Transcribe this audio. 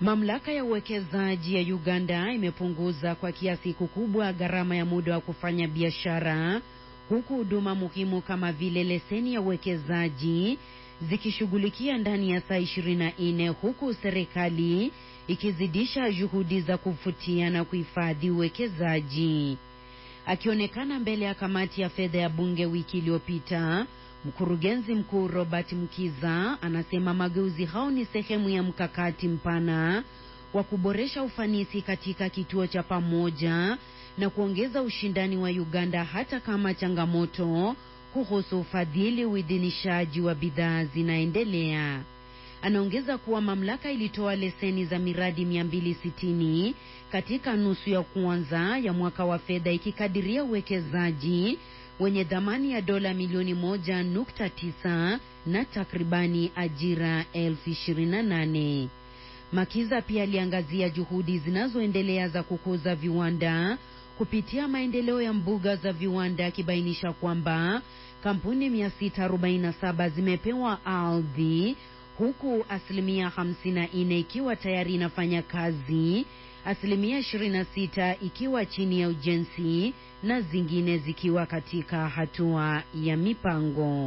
Mamlaka ya uwekezaji ya Uganda imepunguza kwa kiasi kikubwa gharama ya muda wa kufanya biashara huku huduma muhimu kama vile leseni ya uwekezaji zikishughulikia ndani ya saa 24 huku serikali ikizidisha juhudi za kuvutia na kuhifadhi uwekezaji. Akionekana mbele ya kamati ya fedha ya bunge wiki iliyopita, mkurugenzi mkuu Robert Mkiza anasema mageuzi hao ni sehemu ya mkakati mpana wa kuboresha ufanisi katika kituo cha pamoja na kuongeza ushindani wa Uganda hata kama changamoto kuhusu ufadhili uidhinishaji wa bidhaa zinaendelea. Anaongeza kuwa mamlaka ilitoa leseni za miradi 260 katika nusu ya kwanza ya mwaka wa fedha ikikadiria uwekezaji wenye thamani ya dola milioni moja nukta tisa na takribani ajira elfu ishirini na nane. Makiza pia aliangazia juhudi zinazoendelea za kukuza viwanda kupitia maendeleo ya mbuga za viwanda akibainisha kwamba kampuni 647 zimepewa ardhi huku asilimia 54 ikiwa tayari inafanya kazi, asilimia 26 ikiwa chini ya ujenzi na zingine zikiwa katika hatua ya mipango.